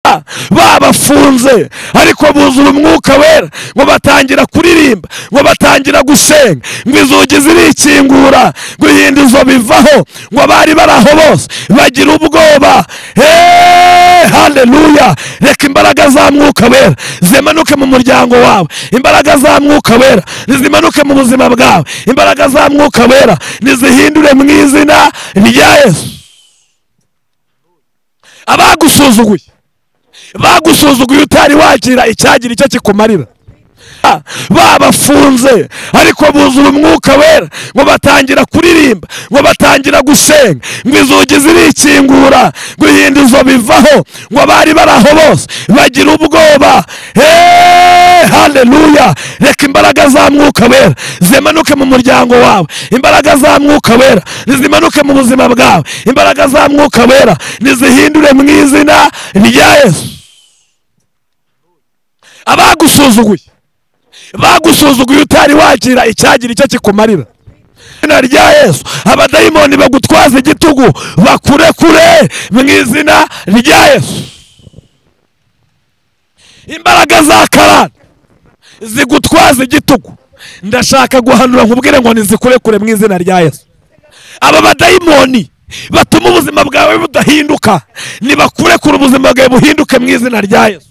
bakababura babafunze ariko buzura umwuka wera ngo batangira kuririmba ngo batangira gusenga ngo inzugi zirikingura ngo ihindizo bivaho ngo abari bari aho bose bagira ubwoba Hey, haleluya reka imbaraga za mwuka wera zimanuke mu muryango wawe imbaraga za mwuka wera nizimanuke mu buzima bwawe imbaraga za mwuka wera nizihindure mu izina rya yesu abagusuzuguye bagusuzuguye utari wakira icyagira icyo kikumarira babafunze ariko buzura umwuka wera ngo batangira kuririmba ngo batangira gusenga ngo inzugi zirikingura ngo ihindizo bivaho ngo abari bari aho bose bagira ubwoba Hey, haleluya reka imbaraga za mwuka wera zimanuke mu muryango wawe imbaraga za mwuka wera nizimanuke mu buzima bwawe imbaraga za mwuka wera nizihindure mu izina rya yesu abagusuzuguye bagusuzuguye utari wakira icyagira icyo kikumarira izina rya yesu abadayimoni bagutwaza igitugu bakurekure mu izina rya yesu imbaraga za karani zigutwaza igitugu ndashaka guhanura nkubwire ngo nizikurekure mu izina rya yesu aba badayimoni batuma ubuzima bwawe budahinduka nibakurekure ubuzima bwawe buhinduke mu izina rya yesu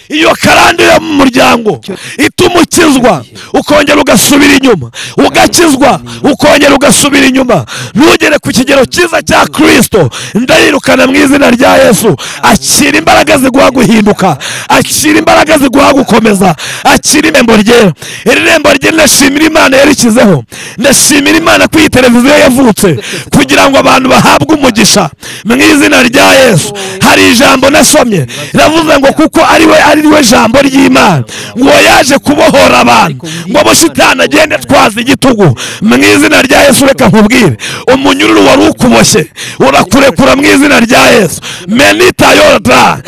iyo karande yo mu muryango ituma ukizwa ukongera ugasubira inyuma ugakizwa ukongera ugasubira inyuma ntugere ku kigero cyiza cya kirisito ndayirukana mu izina rya yesu akira imbaraga ziguha guhinduka akira imbaraga ziguha gukomeza akira irembo ryera iri rembo rye ndashimira imana yarikizeho ndashimira imana ko iyi televiziyo yavutse kugira ngo abantu bahabwe umugisha mu izina rya yesu hari ijambo nasomye riravuze ngo kuko ari we ari we jambo ry'imana ngo yaje kubohora abantu ngo abashitani agende atwaza igitugu mu izina rya yesu reka nkubwire umunyururu wari ukuboshye urakurekura mu izina rya yesu menita yoda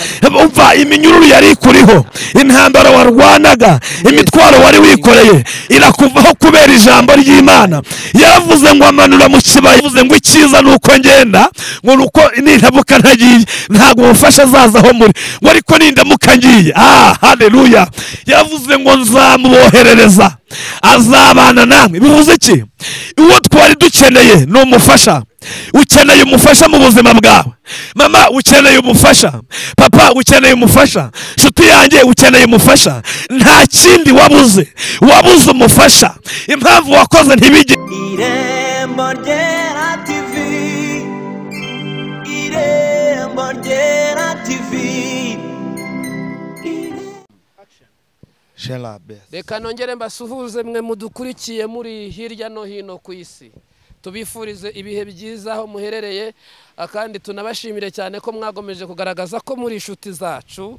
umva iminyururu yari ikuriho intambara warwanaga imitwaro wari wikoreye irakuvaho kubera ijambo ry'imana yaravuze ngo amanura mu kibaya yavuze ngo icyiza ni uko ngenda ngo ni uko nindamuka ntagiye ntabwo umufasha azaza aho muri ngo ariko nindamuka ngiye ah haleluya yaravuze ngo nzamuboherereza azabana namwe bivuze iki uwo twari dukeneye ni umufasha ukeneye umufasha mu buzima bwawe mama ukeneye umufasha papa ukeneye umufasha nshuti yanjye ukeneye umufasha nta kindi wabuze wabuze umufasha impamvu wakoze ntibijye irembo ryera tivi irembo ryera tivi Sheila Best. reka nongere mbasuhuze mwe mudukurikiye muri hirya no hino ku isi tubifurize ibihe byiza aho muherereye ah, kandi tunabashimire cyane ko mwagomeje kugaragaza ko muri inshuti zacu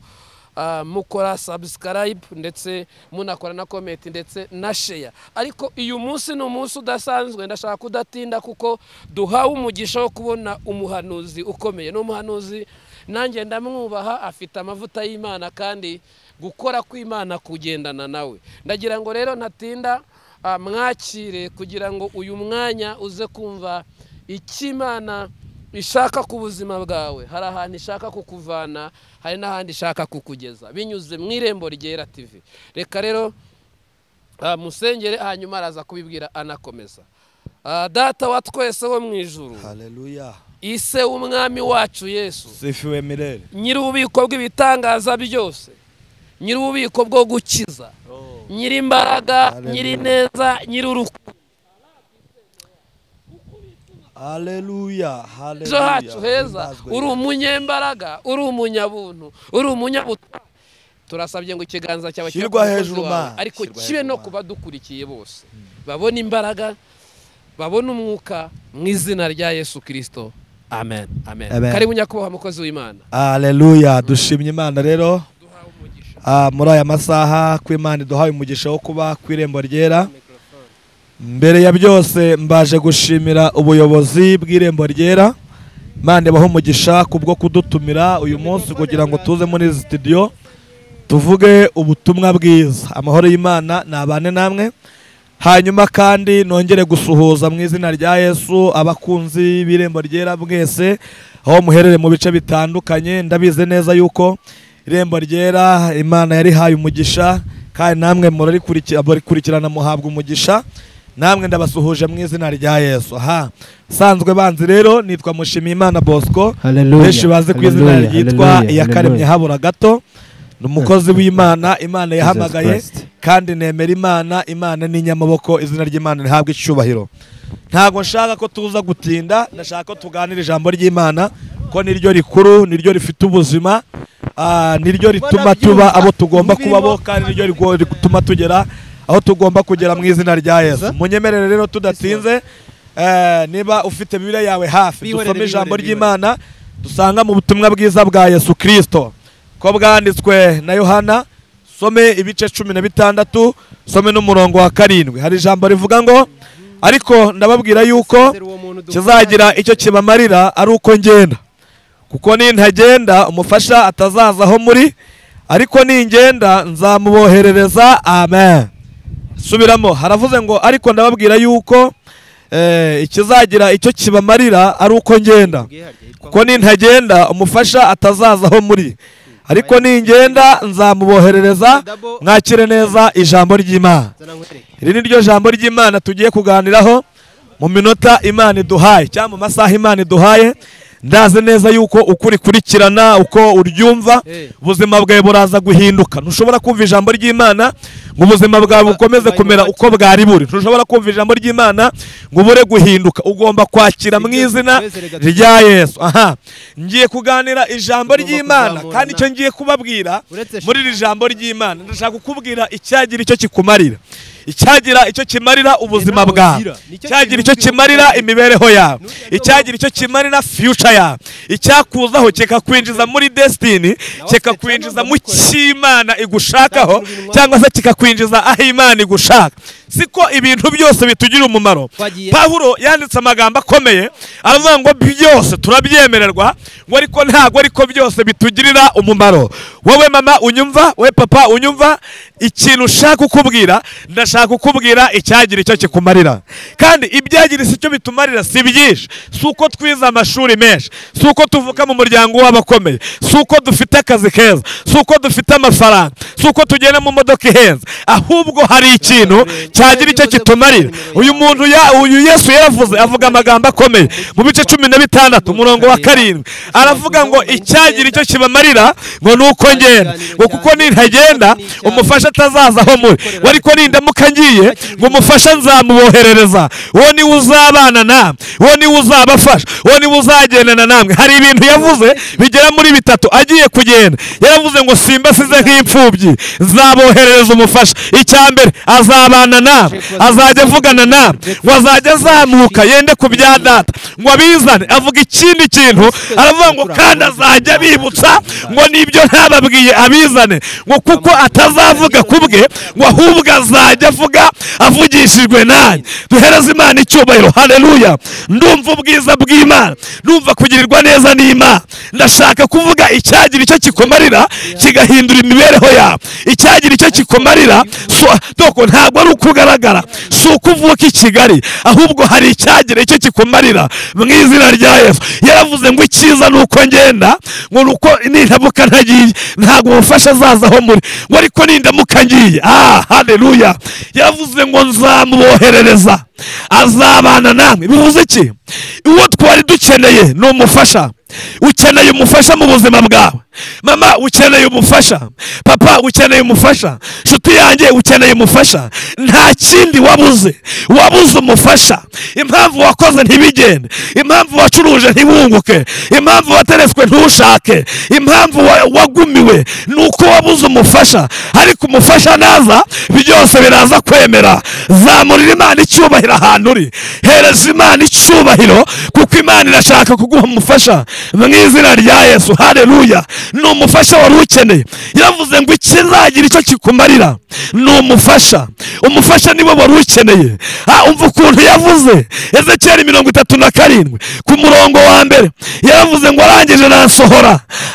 ah, mukora subscribe ndetse munakora na comment ndetse na share ariko uyu munsi ni umunsi udasanzwe ndashaka kudatinda kuko duhawe umugisha wo kubona umuhanuzi ukomeye ni umuhanuzi nanjye ndamwubaha afite amavuta y'imana kandi gukora kw'imana kugendana nawe ndagira ngo rero ntatinda ah, mwakire kugira ngo uyu mwanya uze kumva icyo imana ishaka ku buzima bwawe hari ahantu ishaka kukuvana hari n'ahandi ishaka kukugeza binyuze mu irembo ryera tivi reka rero ah, musengere hanyuma araza kubibwira anakomeza Ah, data wa twese wo mu ijuru Haleluya. ise w'umwami wacu yesu Sifiwe milele. nyir'ububiko bw'ibitangaza byose nyir'ububiko bwo gukiza nyir'imbaraga nyir'ineza nyir'urukundo Haleluya. Haleluya. ejo hacu heza Himbazwe uri Yesu. umunyembaraga uri umunyabuntu uri umunyabutwari turasabye ngo ikiganza cyawe kibe ku Shyirwa mukozi hejuru, wawe, Mana. ariko Shyirwa kibe hejuru, no Mana. ku badukurikiye bose babona imbaraga babona umwuka mu izina rya yesu kirisito amen amen Amen. karibu nyakubahwa mukozi w'imana Haleluya. Dushimye Imana rero. Ah, muri aya masaha ko Imana iduhaye umugisha wo kuba ku irembo ryera. Mbere ya byose mbaje gushimira ubuyobozi bw'irembo ryera. Imana ibaho umugisha kubwo kudutumira uyu munsi kugira ngo tuze muri izi studio tuvuge ubutumwa bwiza. Amahoro y'Imana nabane namwe. hanyuma kandi nongere gusuhuza mu izina rya yesu abakunzi b'irembo ryera mwese aho muherere mu bice bitandukanye ndabizi neza yuko irembo ryera imana yarihaye umugisha kandi namwe murarikurikira- murikurikirana muhabwa umugisha namwe ndabasuhuje mu izina rya yesu aha sanzwe banzi rero nitwa mushimiyimana bosco Hallelujah. benshi bazi ku izina Hallelujah. ryitwa Hallelujah. iyakaremye Hallelujah. habura gato ni umukozi w'imana imana Jesus yahamagaye Christ. kandi nemera imana imana ni inyamaboko izina ry'imana rihabwa icyubahiro ntabwo nshaka ko tuza gutinda ndashaka ko tuganira ijambo ry'imana ko niryo rikuru niryo rifite ubuzima ah, niryo rituma tuba abo tugomba kuba bo kandi niryo rigo- rituma tugera aho tugomba kugera mu izina rya yesu munyemerere rero tudatinze eh, niba ufite bibiliya yawe hafi dusome ijambo ry'imana dusanga mu butumwa bwiza bwa yesu kirisito ko bwanditswe na yohana some ibice cumi na bitandatu some n'umurongo wa karindwi hari ijambo rivuga ngo ariko ndababwira yuko kizagira icyo kibamarira ari uko ngenda kuko nintagenda umufasha atazaza aho muri ariko ningenda nzamuboherereza amen subiramo haravuze ngo ariko ndababwira yuko eh, ikizagira icyo kibamarira ari uko ngenda kuko nintagenda umufasha atazaza aho muri ariko ningenda nzamuboherereza mwakire neza ijambo ry'imana iri ni ryo jambo ry'imana tugiye kuganiraho mu minota imana iduhaye cyangwa mu masaha imana iduhaye ndazi neza yuko uko urikurikirana uko uryumva ubuzima bwawe buraza guhinduka ntushobora kumva ijambo ry'imana ngo ubuzima bwawe bukomeze kumera uko bwari buri ntushobora kumva ijambo ry'imana ngo ubure guhinduka ugomba kwakira mu izina rya yesu aha ngiye kuganira ijambo ry'imana kandi icyo ngiye kubabwira muri iri jambo ry'imana ndashaka kukubwira icyagira icyo kikumarira icyagira icyo kimarira ubuzima bwawe icyagira icyo kimarira imibereho yawe icyagira icyo kimarira future yawe icyakuzaho kikakwinjiza muri destiny kikakwinjiza mu cy'imana igushakaho cyangwa se kikakwinjiza aho imana igushaka siko ibintu byose bitugirira umumaro pawulo yanditse amagambo akomeye aravuga ngo byose turabyemererwa ngo ariko ntabwo ariko byose bitugirira umumaro wowe mama unyumva wowe papa unyumva ikintu ushaka kukubwira ndashaka kukubwira icyagira icyo kikumarira kandi ibyagira icyo bitumarira si byinshi si uko twize amashuri menshi si uko tuvuka mu muryango w'abakomeye si uko dufite akazi keza si uko dufite amafaranga si uko tugenda mu modoka ihenze ahubwo hari ikintu cyagira icyo kitumarira uyu muntu ya- uyu yesu yaravuze avuga amagambo akomeye mu bice cumi na bitandatu umurongo wa karindwi aravuga ngo icyagira icyo kibamarira ngo ni uko ngenda ngo kuko nintagenda umufasha atazaza aho muri we ariko nindamuka ngiye ngo umufasha nzamuboherereza uwo niwe uzabana namwe uwo niwe uzabafasha uwo niwe uzagendana namwe hari ibintu yavuze bigera muri bitatu agiye kugenda yaravuze ngo simba size nk'imfubyi nzaboherereza umufasha icya mbere azabana namwe azajya avugana namwe ngo azajya azamuka yende ku bya data ngo abizane avuga ikindi kintu aravuga ngo kandi azajya abibutsa ngo nibyo ntababwiye abizane ngo kuko atazavuga ku bwe ngo ahubwo azajya avuga avugishijwe nanjye duhereze imana icyubahiro haleluya ndumva ubwiza bw'imana ndumva kugirirwa neza n'imana ndashaka kuvuga icyagira icyo kikumarira kigahindura imibereho yawe icyagira icyo kikumarira so- doko ntabwo ari uko ugaragara si uko uvuka i kigali ahubwo hari icyagira icyo kikumarira mu izina rya yesu yaravuze ngo icyiza ni uko ngenda ngo ni uko nindamuka ntagiye ntabwo umufasha azaza aho muri ngo ariko nindamuka ngiye ah haleluya yaravuze ngo nzamuboherereza azabana namwe bivuze iki uwo twari dukeneye ni umufasha ukeneye umufasha mu buzima bwawe mama ukeneye umufasha papa ukeneye umufasha nshuti yanjye ukeneye umufasha nta kindi wabuze wabuze umufasha impamvu wakoze ntibigende impamvu wacuruje ntibunguke impamvu wateretswe ntushake impamvu wa- wagumiwe ni uko wabuze umufasha ariko umufasha naza byose biraza kwemera zamurira imana icyubahiro ahantu uri hereza imana icyubahiro kuko imana irashaka kuguha umufasha mu izina rya yesu hareruya ni umufasha wari ukeneye yavuze ngo ikizagira icyo kikumarira ni umufasha umufasha niwe wari ukeneye Ha, umva ukuntu yavuze ezekiyeli mirongo itatu na karindwi ku murongo wa mbere yaravuze ngo arangije nansohora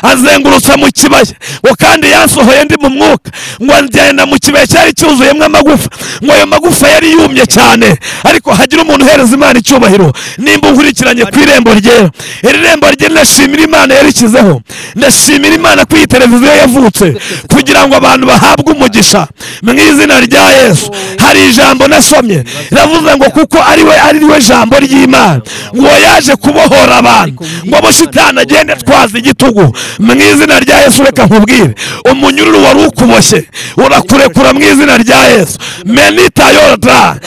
azengurutsa mu kibaya ngo kandi yansohoye ndi mu mwuka ngo anjyana mu kibaya cyari cyuzuyemo amagufa ngo ayo magufa yari yumye cyane ariko hagira umuntu uhereza imana icyubahiro nimba unkurikiranye ku irembo ryera iri rembo rye ndashimira imana yarishyizeho ndashimira imana ko iyi televiziyo yavutse kugira ngo abantu bahabwe umugisha mu izina rya yesu hari ijambo nasomye riravuze ngo kuko ari we ari we jambo ry'imana ngo yaje kubohora abantu ngo abo shitani agende atwaza igitugu mu izina rya yesu reka nkubwire umunyururu wari ukuboshye urakurekura mu izina rya yesu menita yoda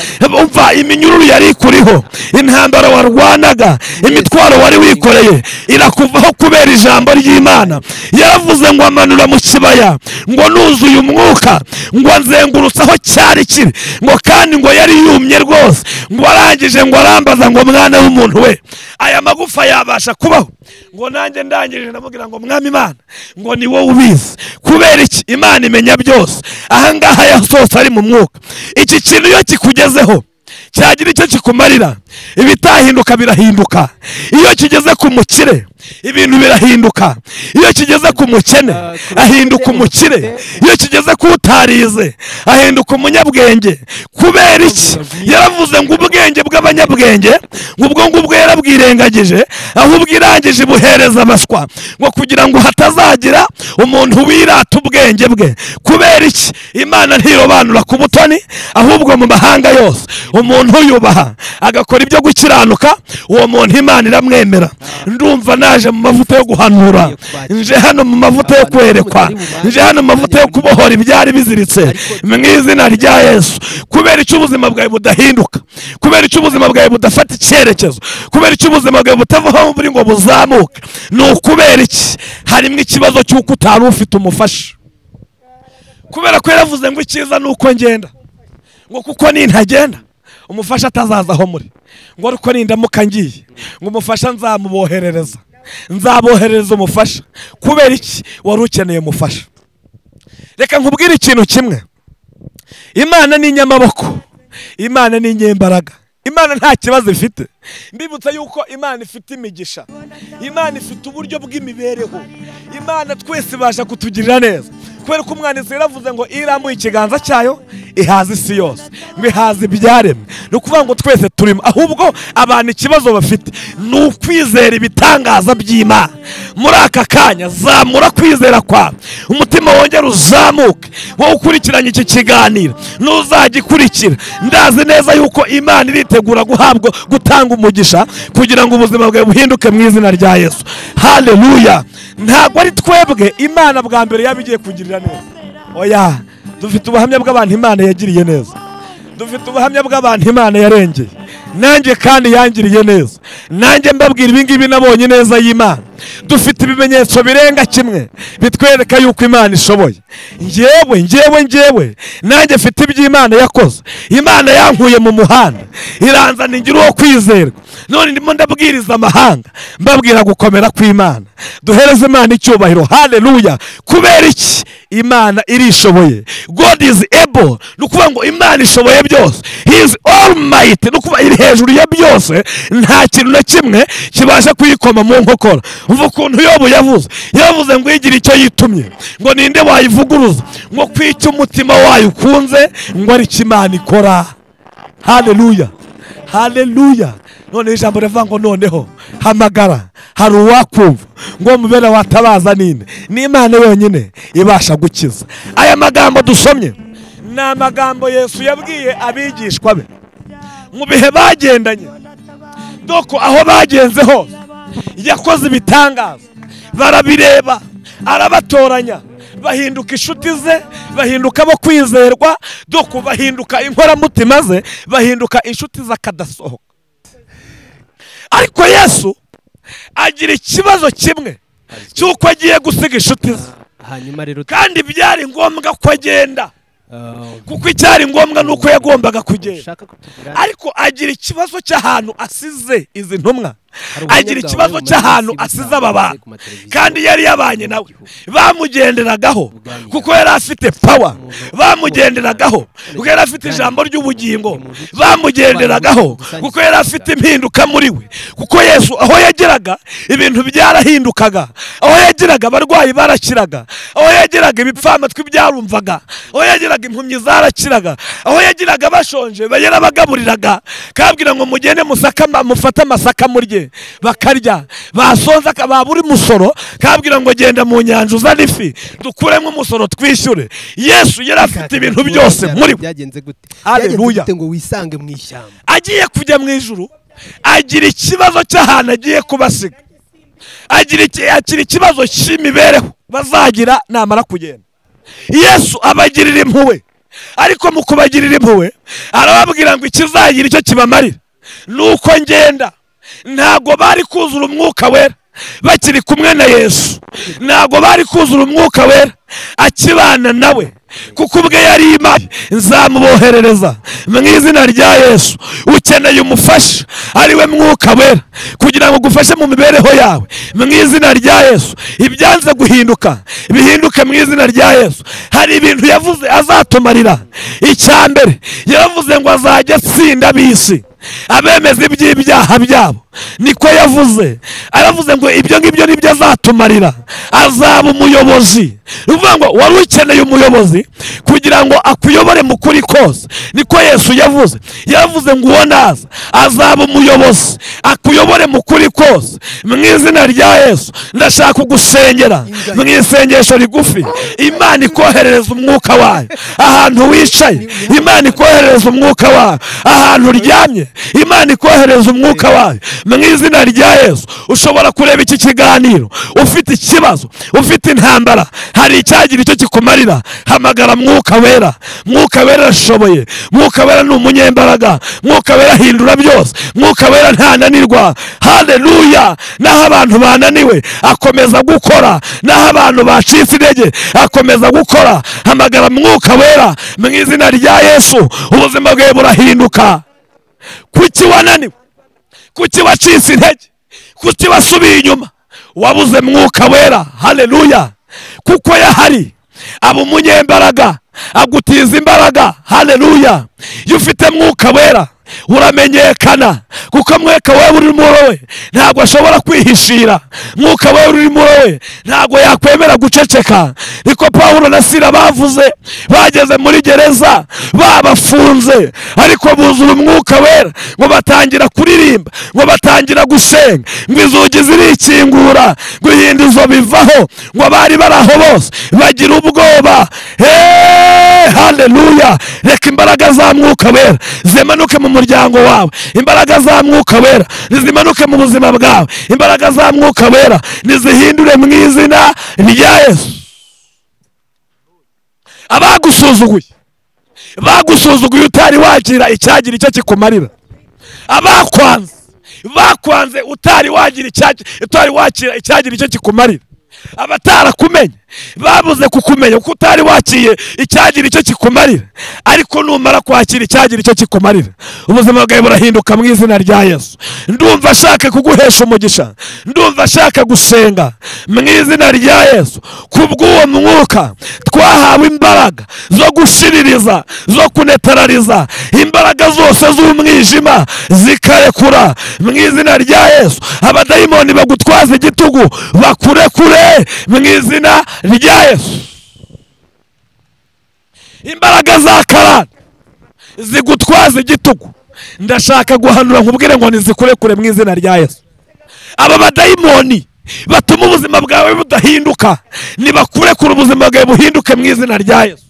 umva iminyururu yari ikuriho intambara warwanaga imitwaro wari wikoreye irakuvaho kubera ijambo ry'imana yaravuze ngo amanura mu kibaya ngo nuzuye umwuka ngo nzengurutse aho cyari kiri ngo kandi ngo yari yumye rwose ngo arangije ngo arambaza ngo mwana w'umuntu we aya magufa yabasha kubaho ngo nanjye ndangirije ndamubwira ngo mwami imana ngo ni wowe ubizi kubera iki imana imenya byose ahangaha yasohotse ari mu mwuka iki kintu iyo kikugezeho cyagira icyo kikumarira ibitahinduka birahinduka iyo kigeze ku mukire ibintu birahinduka iyo kigeze ku mukene ahinduka umukire iyo kigeze ku utarize ahinduka umunyabwenge kubera iki yaravuze ngo ubwenge bw'abanyabwenge ngo ubwo ngubwo yarabwirengagije aho ubwirangije buhereza abaswa ngo kugira ngo hatazagira umuntu wirata ubwenge bwe kubera iki imana ntirobanura ku butoni ahubwo mu mahanga yose umuntu uyubaha agakora ibyo gukiranuka uwo muntu imana iramwemera ndumva naje mu mavuta yo guhanura nje hano mu mavuta yo kwerekwa nje hano mu mavuta yo kubohora ibyari biziritse mu izina rya yesu kubera icyo ubuzima bwawe budahinduka kubera icyo ubuzima bwawe budafata icyerekezo kubera icyo ubuzima bwawe butavaho buri ngo buzamuke ni ukubera iki harimo ikibazo cy'uko utari ufite umufasha kubera ko yaravuze ngo icyiza ni uko ngenda ngo kuko nintagenda umufasha atazaza aho muri ngo ariko nindamuka ngiye ngo umufasha nzamuboherereza nzaboherereza umufasha kubera iki wari ukeneye umufasha reka nkubwire ikintu kimwe imana ni inyamaboko imana ni inyembaraga imana nta kibazo ifite mbibutsa yuko imana ifite imigisha imana ifite uburyo bw'imibereho imana twese ibasha kutugirira neza kubera ko umwanditsi yaravuze ngo iyo irambuye ikiganza cyayo ihaza isi yose ngo ihaza ibyaremwe ni ukuvuga ngo twese turimo ahubwo abantu ikibazo bafite ni ukwizera ibitangaza by'imana muri aka kanya zamura kwizera kwawe umutima wongera uzamuke wowe ukurikiranye iki kiganiro ntuzagikurikira ndazi neza yuko imana iritegura guhabwa gutanga umugisha kugira ngo ubuzima bwawe buhinduke mu izina rya yesu haleluya ntabwo ari twebwe imana bwa mbere yaba igiye kugirira neza oya dufite ubuhamya bw'abantu imana yagiriye neza dufite ubuhamya bw'abantu imana yarengeye nanjye kandi yangiriye neza nanjye mbabwira ibingibi nabonye neza y'imana dufite ibimenyetso birenga kimwe bitwereka yuko imana ishoboye ngewe ngewe ngewe nanjye mfite iby'imana yakoze imana yankuye mu muhanda iranzana ingira uwo kwizerwa none ndimo ndabwiriza amahanga mbabwira gukomera kw'imana duhereze imana icyubahiro haleluya kubera iki imana irishoboye god is able ni ukuvuga ngo imana ishoboye byose he is all might ni ukuvuga iri hejuru ya byose nta kintu na kimwe kibasha kuyikoma mu nkokora umva ukuntu yobu yavuze yavuze ngo igira icyo yitumye ngo ninde wayivuguruza ngo ku icyo umutima wayo ukunze ngo ari cyo imana ikora haleluya haleluya noneho ijambo rivuga ngo noneho hamagara hari uwakumva ngo mubere watabaza ninde ni imana yonyine ibasha gukiza aya magambo dusomye ni amagambo yesu yabwiye abigishwa be mu bihe bagendanye doko aho bagenze hose yakoze ibitangaza barabireba arabatoranya bahinduka inshuti ze bahinduka abo kwizerwa doko bahinduka inkoramutima ze bahinduka inshuti z'akadasohoka ariko yesu agira ikibazo kimwe cy'uko agiye gusiga inshuti ze hanyuma rero kandi byari ngombwa ko agenda eh, kuko icyari ngombwa ni uko yagombaga kugenda ushaka kutubwira ariko agira ikibazo cy'ahantu asize izi ntumwa agira ikibazo cy'ahantu asize aba bantu kandi yari yabanye nawe bamugenderagaho kuko yari afite pawa bamugenderagaho kuko yari afite ijambo ry'ubugingo bamugenderagaho kuko yari afite impinduka muri we kuko yesu aho yageraga ibintu byarahindukaga aho yageraga abarwayi barakiraga aho yageraga ibipfamatwi byarumvaga aho yageraga impumyi zarakiraga aho yageraga bashonje yarabagaburiraga kabwira ngo mugende musaka ama- mufate amasaka murye bakarya basonza aka- babura umusoro kabwira ngo genda mu nyanja uzane ifi dukuremo umusoro twishyure yesu yari afite ibintu byose muri we byagenze gute Haleluya. Byagenze gute ngo wisange mu ishyamba agiye kujya mu ijuru agira ikibazo cy'ahantu agiye kubasiga agira iki- agira ikibazo cy'imibereho bazagira namara kugenda yesu abagirira impuhwe ariko mu kubagirira impuhwe arababwira ngo ikizagira icyo kibamarira ni uko ngenda ntabwo bari kuzura umwuka wera bakiri kumwe na yesu ntabwo bari kuzura umwuka wera akibana nawe kuko ubwe yari imana nzamuboherereza mu izina rya yesu ukeneye umufasha ariwe mwuka wera kugira ngo ugufashe mu mibereho yawe mu izina rya yesu ibyanze guhinduka bihinduke mu izina rya yesu hari ibintu yavuze azatumarira icya mbere yavuze ngo azajya atsinda ab'isi abemeza iby'ibyaha byabo niko yavuze aravuze ngo ibyo ngibyo nibyo azatumarira azaba umuyobozi ni ukuvuga ngo wari ukeneye umuyobozi kugira ngo akuyobore mu kuri kose niko yesu yavuze yavuze ngo uwo naza azaba umuyobozi akuyobore mu kuri kose mu izina rya yesu ndashaka kugusengera mu isengesho rigufi imana ikoherereza umwuka wayo ahantu wicaye imana ikoherereza umwuka wayo ahantu uryamye imana ikoherereza umwuka wayo mu izina rya yesu ushobora kureba iki kiganiro ufite ikibazo ufite intambara hari icyagira icyo kikumarira hamagara mwuka wera mwuka wera arashoboye mwuka wera ni umunyembaraga mwuka wera ahindura byose mwuka wera ntananirwa haleluya naho abantu bananiwe akomeza gukora naho abantu bacitse intege akomeza gukora hamagara mwuka wera mu izina rya yesu ubuzima bwawe burahinduka kuki wananiwe kuki wacitse intege kuki wasubiye inyuma wabuze mwuka wera haleluya kuko yahari aba umunyembaraga agutiza imbaraga haleluya iyo ufite mwuka wera uramenyekana kuko mwuka wera uri muri we ntabwo ashobora kwihishira mwuka wera uri muri we ntabwo yakwemera guceceka niko pawulo na sira bavuze bageze muri gereza babafunze ariko buzura umwuka wera ngo batangira kuririmba ngo batangira gusenga ngo inzugi zirikingura ngo ihindizo bivaho ngo abari bari aho bose bagira ubwoba Hey, haleluya reka imbaraga za mwuka wera zimanuke mu muryango wawe imbaraga za mwuka wera nizimanuke mu buzima bwawe imbaraga za mwuka wera nizihindure mu izina rya yesu abagusuzuguye bagusuzuguye utari wagira icyagira icyo kikumarira abakwanze bakwanze utari wagira icyagi- utari wakira icyagira icyo kikumarira abatarakumenye babuze kukumenya kuko utari wakiye icyagira icyo kikumarira ariko numara kwakira icyagira icyo kikumarira ubuzima bwawe burahinduka mu izina rya yesu ndumva ashaka kuguhesha umugisha ndumva ashaka gusenga mu izina rya yesu kubw'uwo mwuka twahawe imbaraga zo gushiririza zo kunetarariza imbaraga zose z'umwijima zikarekura mu izina rya yesu abadayimoni bagutwaza igitugu bakurekure mu izina rya yesu imbaraga za karani zigutwaza igitugu ndashaka guhanura nkubwire ngo nizikurekure mu izina rya yesu aba badayimoni batuma ubuzima bwawe budahinduka nibakurekure ubuzima bwawe buhinduke mu izina rya yesu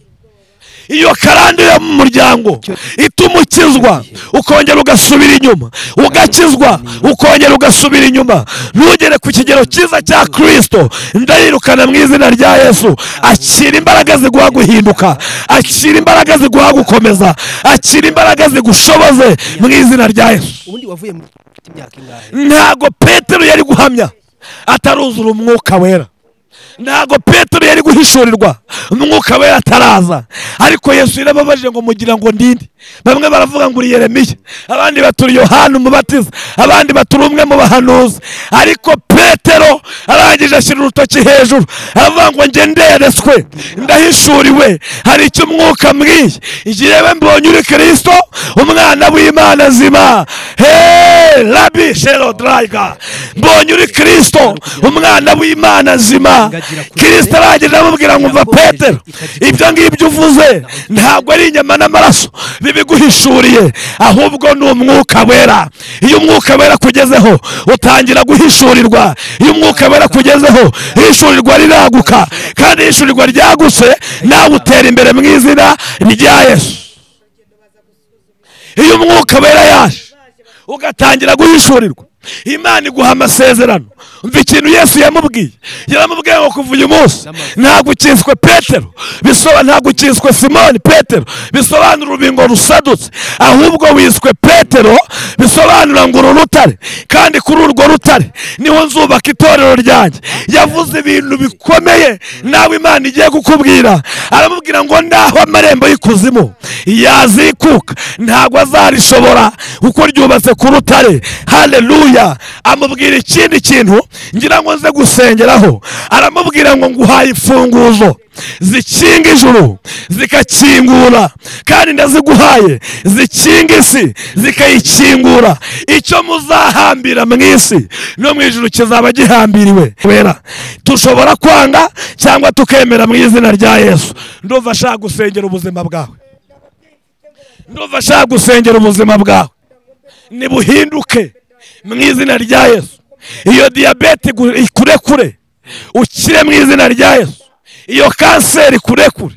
iyo karande yo mu muryango ituma ukizwa ukongera ugasubira inyuma ugakizwa ukongera ugasubira inyuma ntugere ku kigero cyiza cya kirisito ndayirukana mu izina rya yesu akira imbaraga ziguha guhinduka akira imbaraga ziguha gukomeza akira imbaraga zigushoboze mu izina rya yesu ubundi wavuye mu imyaka ingahe ntabwo petero yari guhamya ataruzura umwuka wera ntabwo petero yari guhishurirwa umwuka we ataraza ariko yesu yarababajije ngo mugira ngo ndinde bamwe baravuga ngo uri yeremiya abandi baturi yohani umubatiza abandi baturi umwe mu bahanuzi ariko petero arangije ashyira urutoki hejuru aravuga ngo njye nderetswe ndahishuriwe hari icyo umwuka mbwiye jyewe mbonye uri kirisito umwana w'imana azima he rabi shero darayiga mbonye uri kirisito umwana w'imana azima kirisito arangije aramubwira ngo mva petero ibyo ngibyo uvuze ntabwo ari inyama n'amaraso bibiguhishuriye ahubwo ni umwuka wera iyo umwuka wera kugezeho utangira guhishurirwa iyo umwuka wera kugezeho hishurirwa riraguka kandi hishurirwa ryagutse nawe utera imbere mu izina rya yesu iyo umwuka wera yaje ugatangira guhishurirwa imana iguha amasezerano umva ikintu yesu yamubwiye yaramubwiye ngo kuva uyu munsi ntabwo ukiswe petero bisoba ntabwo ukiswe simoni petero bisobanura urubingo rusadutse ahubwo wiswe petero bisobanura ngo uru rutare kandi kuri urwo rutare niho nzubaka itorero ryanjye yavuze ibintu bikomeye nawe imana igiye gukubwira aramubwira ngo ndaho amarembo y'ikuzimu yazikuka ntabwo azarishobora kuko ryubatse ku rutare haleluya amubwira ikindi kintu ngira ngo nze gusengeraho aramubwira ngo nguhaye imfunguzo zikinga ijuru zikakingura kandi ndaziguhaye zikinga isi zikayikingura icyo muzahambira mu isi no mu ijuru kizaba gihambiriwe wera dushobora kwanga cyangwa tukemera mu izina rya yesu ndumva ashaka gusengera ubuzima bwawe ndumva ashaka gusengera ubuzima bwawe nibuhinduke mu izina rya yesu iyo diyabete igu- ikurekure ukire mu izina rya yesu iyo kanseri kurekure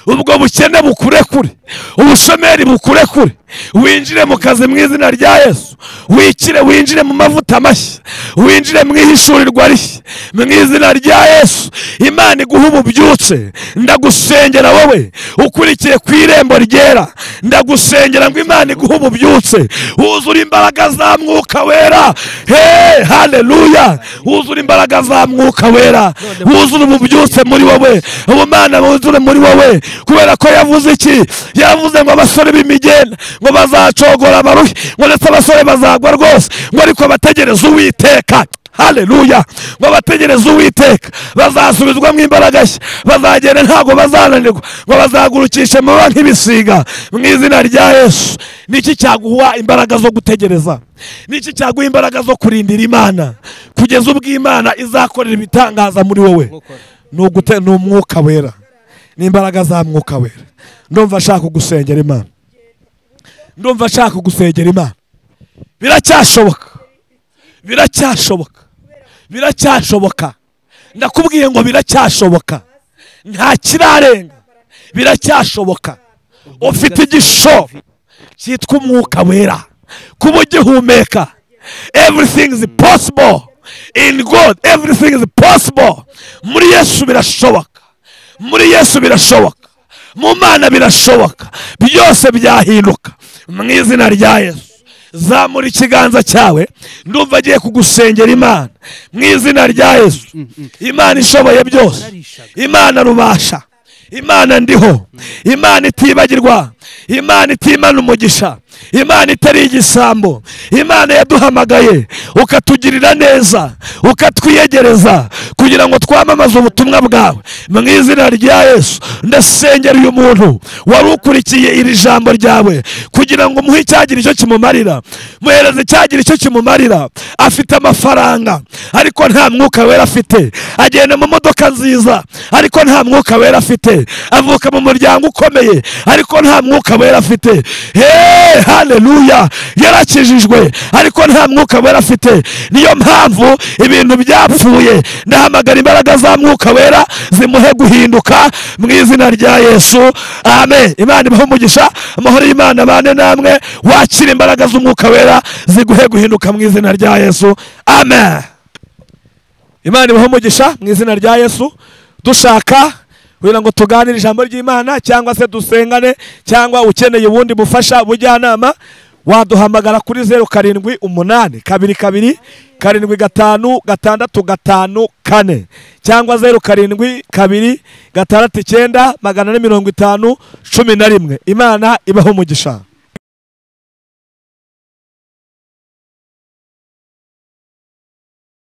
ubwo bukene bukurekure ubushomeri bukurekure winjire mu kazi mu izina rya yesu wikire winjire mu mavuta mashya winjire mu ihishurirwa rishya mu izina rya yesu imana iguha ububyutse ndagusengera wowe ukurikiye ku irembo ryera ndagusengera ngo imana iguhe ububyutse wuzure imbaraga za mwuka wera he haleluya wuzure imbaraga za mwuka wera wuzure ububyutse muri wowe ubumana wuzure muri wowe kubera ko yavuze iki yavuze ngo abasore b'imigenda ngo bazacogora abaruhi ngo ndetse abasore bazagwa rwose ngo ariko bategereze uwiteka haleluya ngo bategereze uwiteka bazasubizwamo imbaraga nshya bazagenda ntabwo bazananirwa ngo bazagurukishe amababa nk'ibisiga mu izina rya yesu niki cyaguha imbaraga zo gutegereza niki cyaguha imbaraga zo kurindira imana kugeza ubwo imana izakorera ibitangaza muri wowe ni ugute ni umwuka wera ni imbaraga za mwuka wera ndumva ashaka gusengera imana ndumva ashaka gusengera imana biracyashoboka biracyashoboka biracyashoboka ndakubwiye ngo biracyashoboka nta kirarenga biracyashoboka ufite igishoro cyitwa umwuka wera kuba ugihumeka everything is possible in god everything is possible muri yesu birashoboka muri yesu birashoboka mu mana birashoboka byose byahinduka mu izina rya yesu zamura ikiganza cyawe ndumva agiye kugusengera imana mu izina rya yesu imana ishoboye byose imana rubasha imana ndiho imana itibagirwa imana itimana umugisha imana itari igisambo imana yaduhamagaye ukatugirira neza ukatwiyegereza kugira ngo twamamaze ubutumwa bwawe mu izina rya yesu ndasengera uyu muntu wari ukurikiye iri jambo ryawe kugira ngo muhe icyagira icyo kimumarira muhereze icyagira icyo kimumarira afite amafaranga ariko nta mwuka wera afite agenda mu modoka nziza ariko nta mwuka wera afite avuka mu muryango ukomeye ariko nta mwuka wera afite Hey, haleluya yarakijijwe ariko nta mwuka wera afite niyo mpamvu ibintu byapfuye ndahamagara imbaraga za mwuka wera zimuhe guhinduka mu izina rya yesu amen imana ibahe umugisha amahoro y'imana abane namwe wakira imbaraga z'umwuka wera ziguhe guhinduka mu izina rya yesu amen imana ibahe umugisha mu izina rya yesu dushaka kugira ngo tuganire ijambo ry'imana cyangwa se dusengane cyangwa ukeneye ubundi bufasha bujyanama waduhamagara kuri zeru karindwi umunani kabiri kabiri karindwi gatanu gatandatu gatanu kane cyangwa zeru karindwi kabiri gatandatu icyenda magana ane mirongo itanu cumi na rimwe imana ibaho umugisha